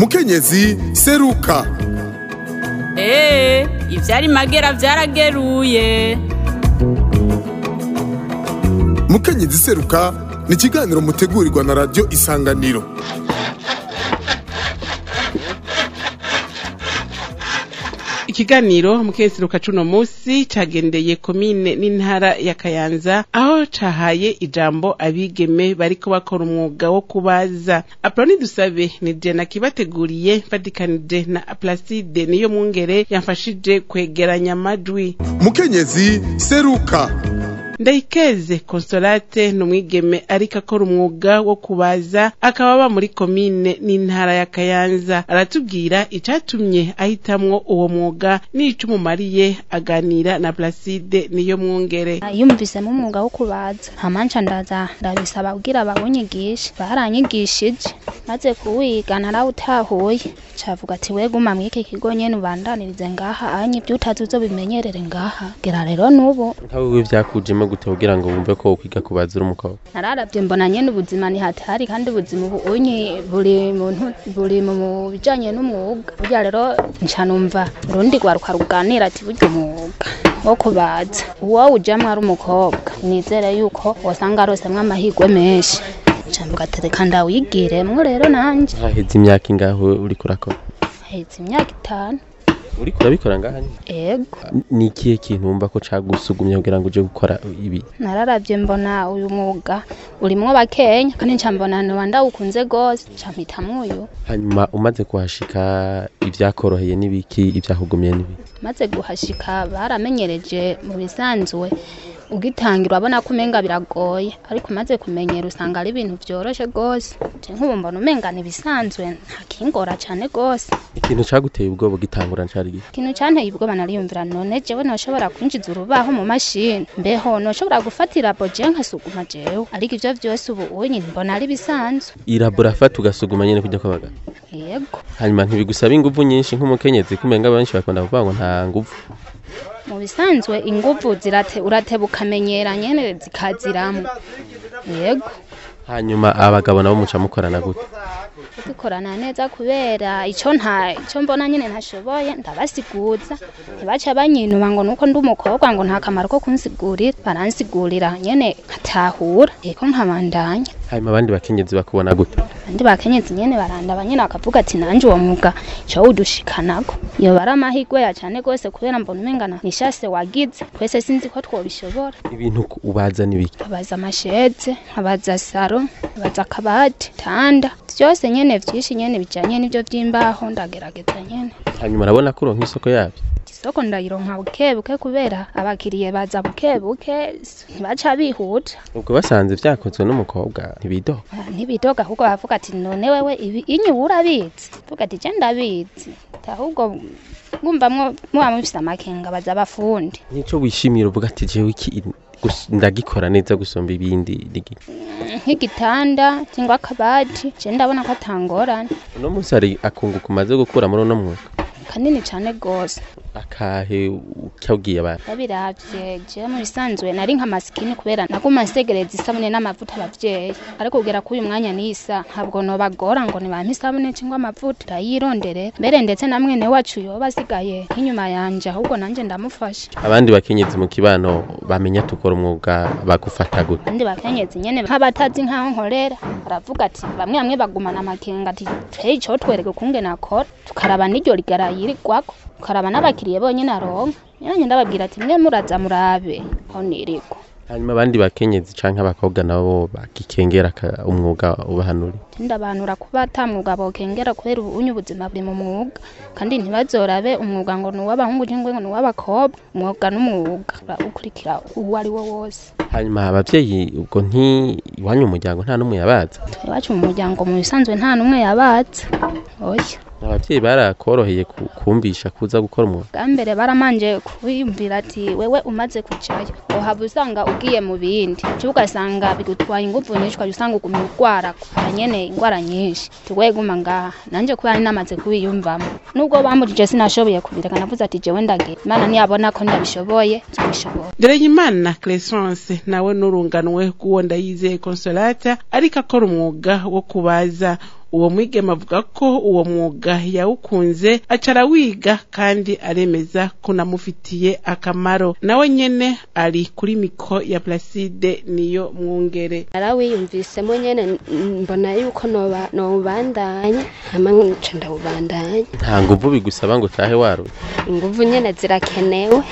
mukenyezi seruka eee ivyari magera vyarageruye mukenyezi seruka ni ikiganiro mutegurirwa na radiyo isanganiro ikiganiro mukesiruka cuno musi cagendeye komine n'intara ya kayanza aho cahaye ijambo abigeme bariko bakora umwuga wo kubaza aproni dusabe ni jena kibateguriye mfatikanije na placide niyo mwungere yamfashije kwegeranya amajwi mukenyezi seruka ndayikeze consolate ni umwigeme ariko akora umwuga wo kubaza akaba aba muri komine n'intara ya kayanza aratubwira icatumye ahitamwo uwo mwuga n'ico umumariye aganira na placide niyo mwungere yumvisemo umwuga wo kubaza hamanca ndaza ndabisaba kugira bawunyigishe baranyigishije maze kuwiga narawutahuye cavuga ati we guma mw'iki kigo nyene ubandanirize ngaha anye ibyo utazi uzobimenyerere ngaha gera rero n'ubu nkawe we vyakujemo gute kugira ngo wumve ko ukwiga kubaza uri umukobwa nararavye mbona nyene ubuzima ni hatari kandi ubuzima ubu unyi buri muntu buri mu bijanye n'umwuga burya rero nca numva urundi rwaruka ruganira ati burya umwuga wo kubaza uwo ujamwo ari umukobwa nizere yuko wosanga arosemwo amahirwe menshi camvuga ati reka ndawigiremwo rero nanje haheze imyaka ingaho uriko urakora haheze imyaka itanu uriko urabikora ngaha nyene? ego ni ikihe kintu wumva ko cagusugumye kugira ngo uje gukora ibi nararavye mbona uyu mwuga urimwo bakenya kandi nca mbona noba ndawukunze gose nca mpitamwo uyu hanyuma umaze kuhashika ivyakoroheye n'ibiki ivyakugumye n'ibiki maze guhashika baramenyereje mu bisanzwe ugitangira urabona ko umenga biragoye ariko umaze kumenyera usanga ari ibintu vyoroshe gose je nk'ubu mbona umenga ni ibisanzwe nta kingora cane gose ikintu caguteye ubwoba ugitangura cari gihe ikintu canteye ubwoba nariyumvira none jewe noshobora kwinjiza urubaho mu mashini mbeho noshobora gufatira boje nkasuguma jewe ariko ivyo vyose ubu unyi mbona ari bisanzwe iraburafata ugasuguma nyene kujya kwabaga yego hanyuma ntibigusaba inguvu nyinshi nk'umukenyezi kumenga benshi bakunda kuvuga ngo nta nguvu mu bisanzwe inguvu zirate urateba ukamenyera nyene zikaziramwo yego hanyuma abagabo nabo muca mukorana gute dukorana neza kubera ico nta ico mbona nyene ntashoboye ndabasiguza ntibaca banyinuba ngo nuko ndi umukobwa ngo nta kamaro ko kunsigurira baransigurira nyene nkatahura eko nkabandanya hanyuma abandi bakenyezi bakubona gute abandi bakenyezi nyene barandaba nyene bakavuga ati nanje uwo mwuga co wudushikanako iyo bari amahirwe ya cane gose kubera mbona umengana nishase wagize twese sinzi ko twobishobora ibintu ku- ubaza n'ibiki abaza amasheze abaza saro abaza akabati tanda vyose nyene vyinshi nyene bijanye n'ivyo vy'imbaho ndagerageza nyene hanyuma urabona ko uronka isoko yabyo isoko ndayironka bukebuke kubera abakiriye baza bukebuke ntibaca bihuta ubwo basanze vyakozwe n'umukobwa ntibidoha Ah, ntibidoga ahubwo bavuga ati none wewe ibi inyu urabizi vuga ati je ndabizi ahubwo ngumva mwo muba mufise amakenga baza abafundi nico wishimira uvuga ati jewe iki gus- ndagikora neza gusumba ibindi nigi nk'igitanda cyangwa akabati je ndabona ko atangorane uno munsi hari akunguka umaze gukura muri uno mwuga kanini cane gose akahe ucyabwiye abantu babiravye je mu bisanzwe nari nka masikini kubera naguma nsegereza isabune n'amavuta abavyeyi ariko kugera kuri uyu mwanya nisa ntabwo nobagora ngo nibampe isabune cyangwa amavuta ndayironderera mbere ndetse na mwene wacu yoba asigaye nk'inyuma yanje ahubwo nanje ndamufasha abandi bakenyezi mu kibano bamenya tukora umwuga bagufata gute kandi bakenyezi nyene nk'abatazi nk'aho nkorera baravuga ati bamwe bamwe bagumana amakenga ati hey ico twereke ukungene akora tukaraba n'iryo rigara yirirwako tukaraba n'abakiriye bonyene aronka nyanye ndababwira ati mwe muraza murabe aho nirigwa hanyuma abandi bakenyezi canke abakobwa nabo bagikengera aka- umwuga ubahanuri ndabanura kuba ata mwuga bokengera kubera ubunye ubuzima buri mu mwuga kandi ntibazorabe umwuga ngo ni uw'abahungu cyangwa ngo ni uw'abakobwa umwuga n'umwuga ukurikira uwo ari wo wose hanyuma abavyeyi ubwo nti iwanyu mu muryango nta n'umwe yabaza iwacu mu muryango mu bisanzwe nta n'umwe yabatse oya abavyeyi barakoroheye ku- kumvisha kuza gukora umwuga bwa mbere baramanje kwiyumvira ati wewe umaze kujayo uhava usanga ugiye mu bindi cyo ugasanga bigutwaye ingufu nyinshi ukajya usanga ugumye urwara kubera nyene ingwara nyinshi tugoye guma ngaha nanje kubera namaze kubiyumvamo nubwo bambujije sinashoboye kubireka navuze ati jewe ndagira imana niyabona ko ndabishoboye nzabishoboye Ndereyimana Crescence nawe n'urunganwe rw'uwo ndayizeye Consolata ariko akora umwuga wo kubaza uwo mwigeme avuga ko uwo mwuga yawukunze aca arawiga kandi aremeza ko unamufitiye akamaro nawe nyene ari kuri miko ya Placide niyo mwungere narawiyumvisemo nyene n- mbona yuko noba- nowubandanya hama nca ndawubandanya nta nguvu bigusaba ngo utahe waruye inguvu nyene zirakenewe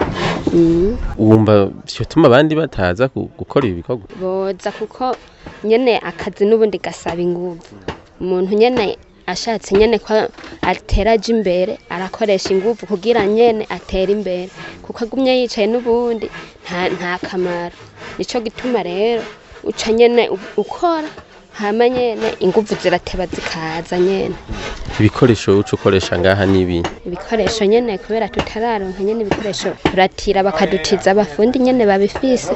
Mm. wumva vyotuma abandi bataza gu- gukora ibi bikorwa boza kuko nyene akazi n'ubundi gasaba inguvu umuntu nyene ashatse nyene ko atera aja imbere arakoresha inguvu kugira nyene atere imbere kuko agumye yicaye n'ubundi nta, nta kamaro nico gituma rero uca nyene u- ukora hama nyene inguvu zirateba zikaza nyene ibikoresho uca ukoresha ngaha n'ibi ibikoresho nyene kubera tutararonka nyene ibikoresho turatira bakadutiza abafundi nyene babifise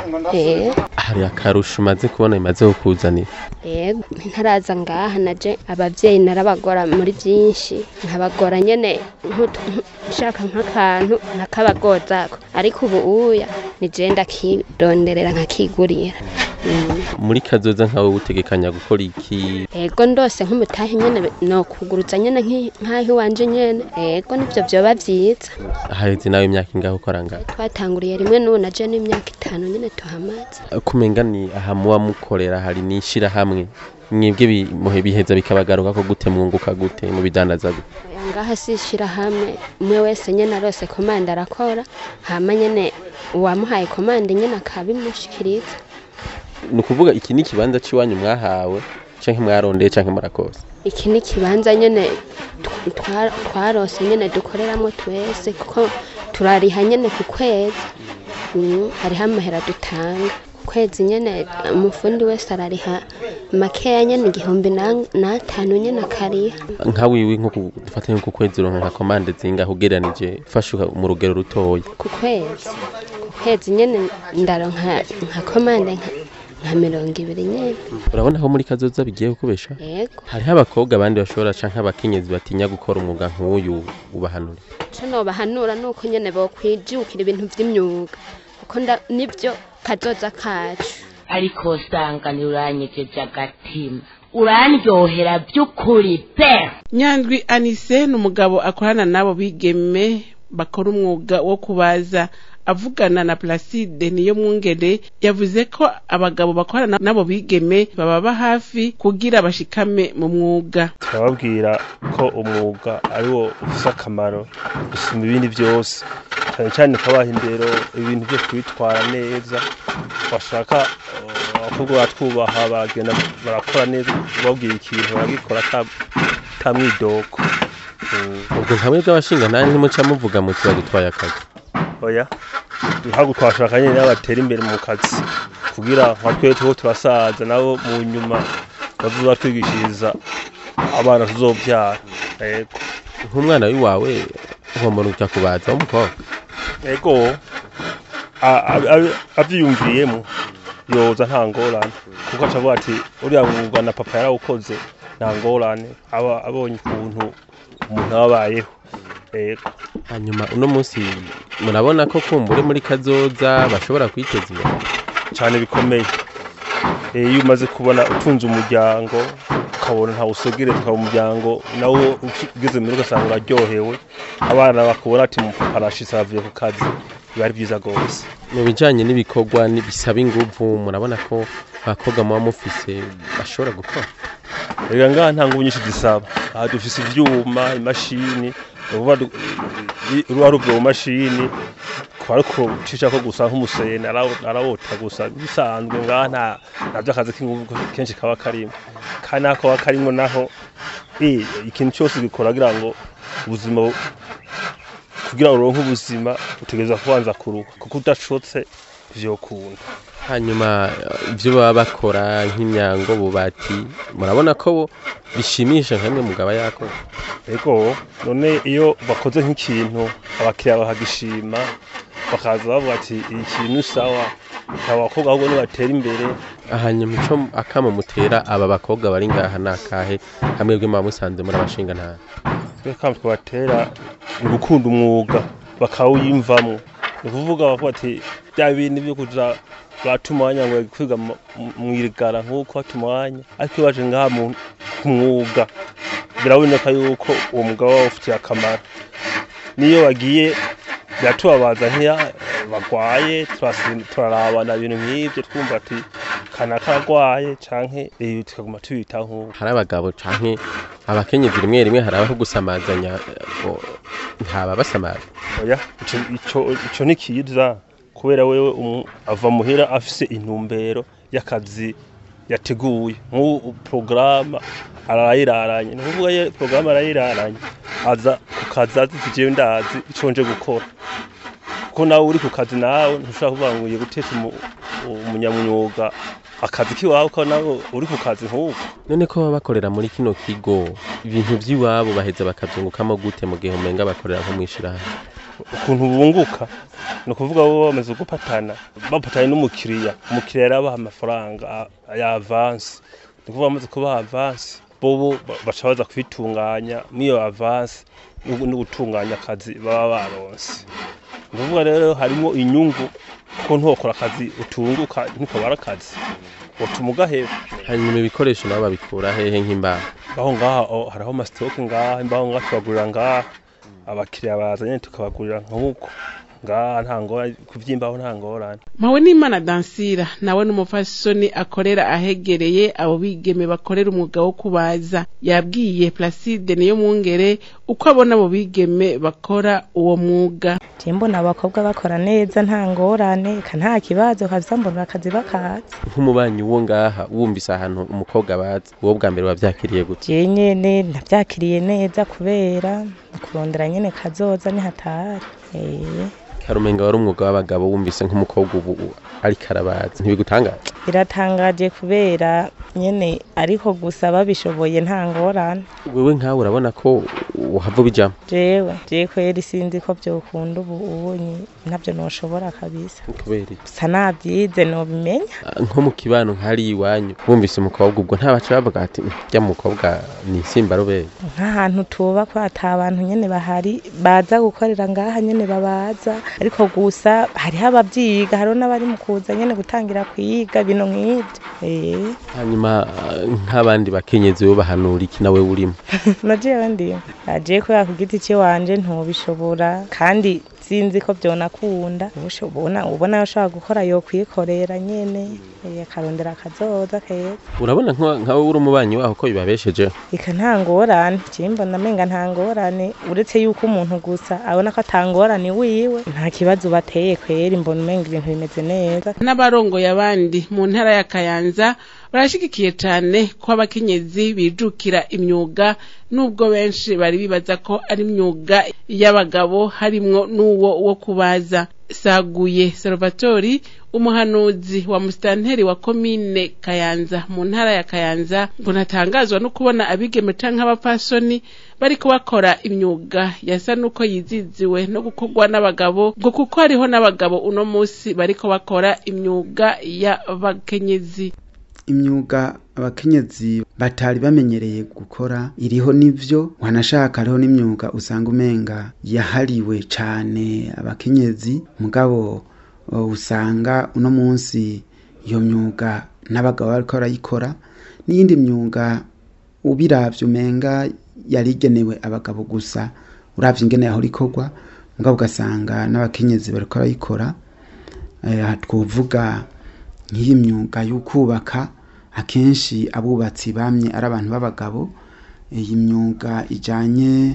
eh hari akarusho umaze kubona bimaze kukuzanira yego ntaraza ngaha naje abavyeyi narabagora muri vyinshi nkabagora nyene nkutu- nku- nshaka nk'akantu nkakabagozako ariko ubu uya nije ndakironderera nkakigurira Mm. muri kazoza nkawe utegekanya gukora iki ego ndose nk'umutahe nyene no kuguruza nyene nk'i- nk'aho iwanje nyene ego nivyo vyoba vyiza haheze nawe imyaka ingahe ukora ngaha twatanguriye rimwe n'ubu naje n'imyaka itanu nyene tuhamaze kumenga ni aha muba mukorera hari n'ishirahamwe mwebwe bi- muhe biheza bikabagaruka ko gute mwunguka gute mu bidandaza gute Oya, ngaha sishira hamwe umwe wese nyene arose komande arakora hama nyene uwamuhaye komande nyene akabimushikiriza ni ukuvuga iki ni ikibanza c'iwanyu mwahawe canke mwarondeye canke murakoze iki ni ikibanza nyene tw- twa- twarose nyene dukoreramwo twese kuko turariha nyene ku kwezi Mm, hariho amahera dutanga ku kwezi nyene umufundi wese arariha makeya nyene igihumbi na- n'atanu nyene akariha nka wiwi nko ku- dufate nko ku kwezi uronka nka komande zingahe ugereranije ufashe uka- mu rugero rutoya ku kwezi ku kwezi nyene ndaronka nka komande nka- nka mirongo ibiri nyene urabona ko muri kazoza bigiye kukubesha yego hariho abakobwa abandi bashobora canke abakenyezi batinya gukora umwuga nk'uyu ubahanura ico nobahanura nuko nyene bokwijukira ibintu vy'imyuga kuko nda- nivyo kazoza kacu ariko usanga ntiuranyegeje agatima urandyohera by'ukuri pe nyandwi anise ni umugabo akorana n'abo bigeme bakora umwuga wo kubaza avugana na Placide niyo mwungere yavuze ko abagabo bakorana n'abo bigeme bababa hafi kugira bashikame mu mwuga turababwira ko umwuga ari wo ufise akamaro gusumba ibindi byose cyane cyane ukabaha indero ibintu byo kubitwara neza bashaka eh, abakobwa batwubaha bagenda barakora neza babwira ikintu baragikora ata- ata mwidoko Mm, ubwo nkamwe bw'abashinga nta ntimuca muvuga muti badutwaye akazi oya ntabwo twashaka nyine nabo batera imbere mu kazi kugira nka twe tuho turasaza nabo mu nyuma bazoza twigishiriza abana tuzobyara yego nk'umwana w'iwawe uhombora ujya kubaza w'umukobwa ego a- a- a- avyiyumviyemo yoza nta ngorane kuko aca avuga ati uriya mwuga na papa yarawukoze nta ngorane aba abonye ukuntu umuntu aba abayeho ego hanyuma uno munsi murabona ko kumbure muri kazoza bashobora kwiteza imbere cyane bikomeye Eh, iyo umaze kubona utunze umuryango ukabona ntawe usogereza ukaba umuryango nawo ugeze muri ugasanga uraryohewe abana bakubona ati mupapa arashitse avuye ku kazi biba ari byiza rwose mu bijanye n'ibikorwa ni- bisaba inguvu murabona ko abakobwa muba mufise bashobora gukora reka ngaha nta ngubu nyinshi zisaba aha dufise ivyuma imashini uruba ruba ruvuye mu mashini kuba ariko ucishako gusa nk'umuseni arawo- arawota gusa bisanzwe ngaha nta navyo akazi k'inguvu kenshi kaba karimo kandi nako kaba karimo naho eh, ikintu cyose gikora kugira ngo ubuzima bu- kugira ngo uronke ubuzima utegereza kubanza kuruha kuko udashotse vyokunda hanyuma eh, ivyo baba bakora nk'imyango bubati murabona ko bo bishimisha nkamwe mugaba yakora ego none iyo bakoze nk'ikintu abakiriya bakagishima bakaza bavuga ati iyi kintu sawa aba bakobwa ahubwo nibatera imbere hanyuma ico akamo mutera aba bakobwa bari ngaha nakahe hamwe bwe muba musanze muri abashinga ntara twe kandi twabatera ni gukunda umwuga bakawuyimvamwo ni ukuvuga bavuga ati bya bintu byo kuja batuma umwanya ngo kwiga mu- mu- mwirigara nk'uko bata umwanya ariko iyo baje ngaha mu ku mwuga biraboneka yuko uwo mwuga waba ufitiye akamaro niyo bagiye biratubabaza nk'iya bagwaye turasi- turarabana ibintu nk'ibyo twumva ati kana karagwaye canke eh, tukaguma tubitaho nk'uko hari abagabo canke abakenyezi rimwe rimwe hari abaho gusamazanya ngo ntaba basamaza oya ico ico ico ni kiza kubera wewe umu- ava muhira afise intumbero y'akazi yateguye nk'ubu porogaramu arayiraranye ni ukuvuga ye porogaramu arayiraranye aza ku kazi azi ati jewe ndazi ico nje gukora kuko nawe uri ku kazi nawe ntushobora kuvuga ngo ugiye gutesha umu- umunyamwuga akazi k'iwawe ko nawe uri ku kazi nk'uko none ko baba bakorera muri kino kigo ibintu vy'iwabo baheza bakavyungukamo gute mu gihe umenga bakorera nko mw'ishirahamwe ukuntu bunguka ni ukuvuga bo bamaze gupatana bapatanye n'umukiriya umukiriya yarabaha amafaranga a- ya avansi ni ukuvuga bamaze kubaha avansi bobo ba- baca baza kubitunganya n'iyo avansi no no gutunganya akazi baba baronse ni ukuvuga rero harimo inyungu kuko ntuwakora akazi utunguka ntukabara akazi utuma ugaheba hanyuma ibikoresho nabo babikura hehe nk'imbaho ngaho ngaha oh, hariho amasitoke ngaha imbaho ngaha tubagurira ngaha abakiriya bazanye tukabagurira nk'uko ngaha nta ngorane kuvyimbaho nta ngorane mpawe n'imana dansira nawe n'umufasoni akorera ahegereye abo bigeme bakorera umwuga wo kubaza yabwiye placide niyo mwungere uko abona abo bigeme bakora uwo mwuga je mbona abakobwa bakora neza nta ngorane eka nta kibazo kaza mbona akazi bakazi nk'umubanyi wo ngaha wumvise ahantu umukobwa bazi uwo bwa mbere wavyakiriye gute je nyene navyakiriye neza kubera kurondera nyene kazoza ni hatari eh karumenga wari umwuga w'abagabo wumvise nk'umukobwa ubu ariko arabazi ntibigutangaza biratangaje kubera nyene ariko gusa babishoboye nta ngorane wewe nkawe urabona ko uhava ubijamwo jewe je kweri sinzi ko vyokunda ubu ubunyi navyo noshobora kabisa kubera iki gusa navyize nobimenya Ah, nko mu kibano nk'ari iwanyu wumvise umukobwa ubwo ntabaca bavuga ati rya mukobwa ni insimbarubere nk'ahantu tuba ko ata bantu nyene bahari baza gukorera ngaha nyene babaza ariko gusa hariho abavyiga hariho n'abari mu kuza nyene gutangira kwiga bino nk'ivyo eh hanyuma ah, nk'abandi bakenyezi bo bahanura iki nawe urimo na jewe ndimo aje kubera ku giti ciwanje ntubishobora kandi sinzi ko vyonakunda ubona ubona ushobora gukora yokwikorera nyene eh, akarondera akazoza keza urabona nka- nkawe uri umubanyi waho ko bibabesheje eka nta ngorane je mbona menga nta ngorane uretse yuko umuntu gusa abona ko ata ngorane wiwe nta kibazo bateye kweri mbona umenga ibintu bimeze neza n'abarongoye abandi mu ntara ya kayanza barashigikiye cane ko abakenyezi bijukira imyuga nubwo benshi bari bibaza ko ari imyuga y'abagabo harimwo n'uwo wo kubaza saguye salvatori umuhanuzi wa musitanteri wa komine kayanza mu ntara ya kayanza ngo ntatangazwa no kubona abigeme canke abapfasoni bariko bakora imyuga yasa n'uko yiziziwe no gukorwa n'abagabo ngo kuko hariho n'abagabo uno musi bariko bakora imyuga y'abakenyezi imyuga abakenyezi batari bamenyereye gukora iriho n'ivyo wanashaka hariho n'imyuga usanga umenga yahariwe cane abakenyezi mugabo uh, usanga uno munsi iyo myuga n'abagabo bariko barayikora n'iyindi myuga ubiravye umenga yarigenewe abagabo gusa uravye ingene yahora ikorwa mugabo ugasanga n'abakenyezi bariko barayikora eh, twovuga nk'iyi myuga yo kubaka akenshi abubatsi bamye ari abantu b'abagabo iyi myuga ijanye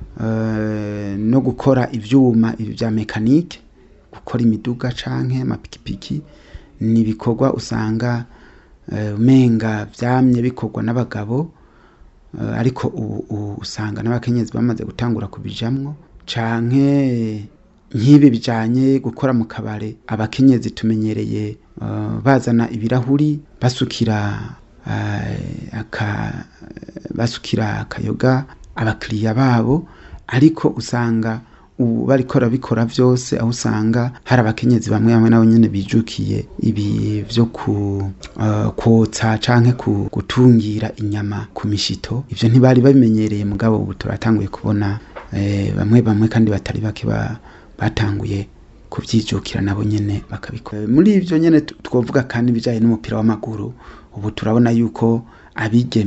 eh, no gukora ivyuma ibi vya mekanike gukora imiduga canke amapikipiki ni ibikorwa usanga eh, umenga vyamye bikorwa n'abagabo eh, ariko ubu ubu usanga n'abakenyezi bamaze gutangura kubijamwo canke nk'ibi bijanye gukora mu kabare abakenyezi tumenyereye uh, bazana ibirahuri basukira uh, aka basukira akayoga abakiriya babo ariko usanga ubu bariko barabikora vyose aho usanga hari abakenyezi bamwe bamwe nabo nyene bijukiye ibi vyo ku uh, kwotsa canke ku gutungira inyama ku mishito ivyo ntibari babimenyereye mugabo ubu turatanguye kubona eh, bamwe bamwe kandi batari bake ba batanguye kuvyijukira nabo nyene bakabikora muri ivyo nyene tu- twovuga kandi ibijanye n'umupira w'amaguru ubu turabona yuko abigeme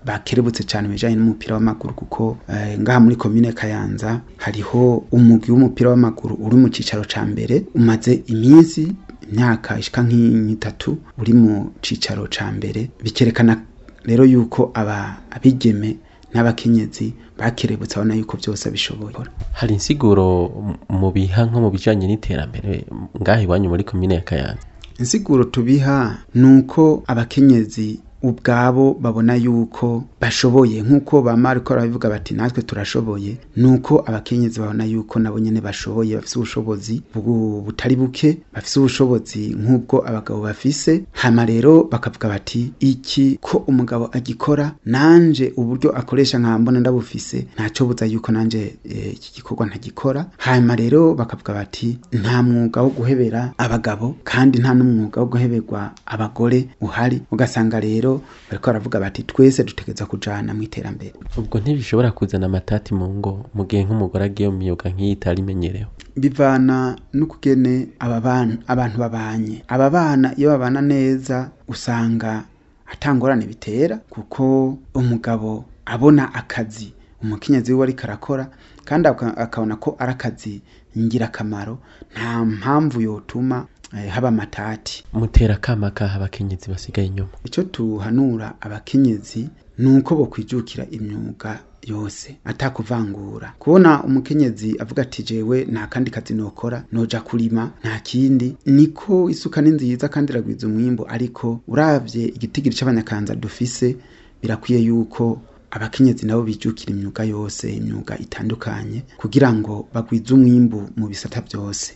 bakerebutse cyane mu bijanye n'umupira w'amaguru kuko eh, ngaha muri komine Kayanza hariho umugwi w'umupira w'amaguru uri mu cicaro ca mbere umaze iminsi imyaka ishika nk'itatu uri mu cicaro ca mbere bikerekana rero yuko aba abigeme n'abakenyezi bakerebutse abona yuko byose bishoboye hari insiguro mu biha nko mu bijanye n'iterambere ngaha iwanyu muri komine ya Kayanza insiguro tubiha ni uko abakenyezi ubwabo babona yuko bashoboye nk'uko bama ariko barabivuga bati natwe turashoboye ni uko abakenyezi babona yuko nabo nyene bashoboye bafise ubushobozi bu- butari buke bafise ubushobozi nk'ubwo abagabo bafise hama rero bakavuga bati iki ko umugabo agikora nanje uburyo akoresha nkambona ndabufise ntaco buza yuko nanje eh, iki gikorwa ntagikora hanyuma rero bakavuga bati nta mwuga wo guhebera abagabo kandi nta n'umwuga wo guheberwa abagore uhari ugasanga rero bariko baravuga bati twese dutegereza kujana mu iterambere ubwo ntibishobora kuzana amatati mu ngo mu gihe nk'umugore agiye mu myuga nk'iyi itari imenyerewe bivana n'ukugene aba bana abantu babanye aba bana iyo babana neza usanga atangorane bitera kuko umugabo abona akazi umukenyezi wiwe ariko arakora kandi aka- akabona ko ari akazi ngirakamaro nta mpamvu yotuma eh, haba amatati mutera akama kaha abakenyezi basigaye inyuma icyo tuhanura abakenyezi ni uko bokwijukira imyuga yose atakuvangura kubona umukenyezi avuga ati jewe nta kandi kazi nokora noja kurima nta kindi niko isuka ni nziza kandi iragwiza umwimbu ariko uravye igitigiri c'abanyakanza dufise birakwiye yuko abakenyezi nabo bijukira imyuga yose imyuga itandukanye kugira ngo bagwize umwimbu mu bisata byose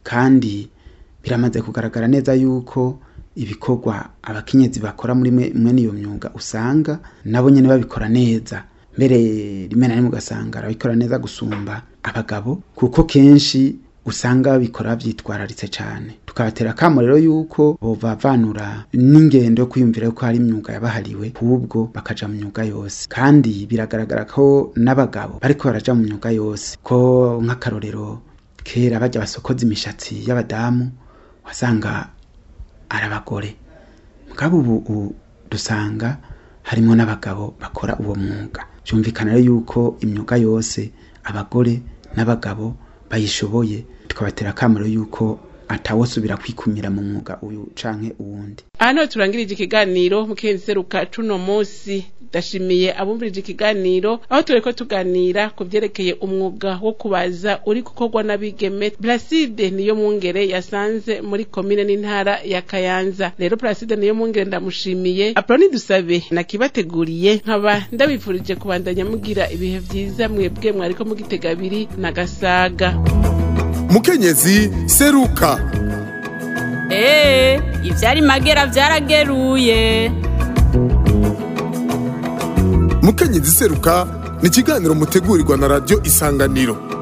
kandi biramaze kugaragara neza yuko ibikorwa abakenyezi bakora muri mwe- mwene iyo myuga usanga nabo nyene babikora neza mbere rimwe na rimwe ugasanga arabikora neza gusumba abagabo kuko kenshi usanga babikora byitwararitse cyane tukabatera akamo rero yuko bovavanura n'ingendo yo kwiyumvira yuko hari imyuga yabahariwe ahubwo bakaja mu myuga yose kandi biragaragara ko n'abagabo bariko baraja mu myuga yose ko nk'akarorero kera bajya basokoza imishatsi y'abadamu wasanga ari abagore mugabo ubu ubu dusanga harimo n'abagabo bakora uwo mwuga byumvikana rero yuko imyuga yose abagore n'abagabo bayishoboye tukabatera akamaro yuko atawosubira kwikumira mu mwuga uyu canke uwundi aha niho turangirije ikiganiro mukenseruka cuno munsi ndashimiye abumvirije ikiganiro aho tureko tuganira ku vyerekeye umwuga wo kubaza uri gukorwa n'abigeme Placide niyo mwungere yasanze muri komine n'intara ya Kayanza rero Placide niyo mwungere ndamushimiye Aproni dusabe nakibateguriye nkaba ndabifurije kubandanya mugira ibihe vyiza mwebwe mwariko mugitega abiri na gasaga mukenyezi seruka Ee, ivyari magera vyarageruye. mukenyezi seruka ni ikiganiro mutegurirwa na radiyo isanganiro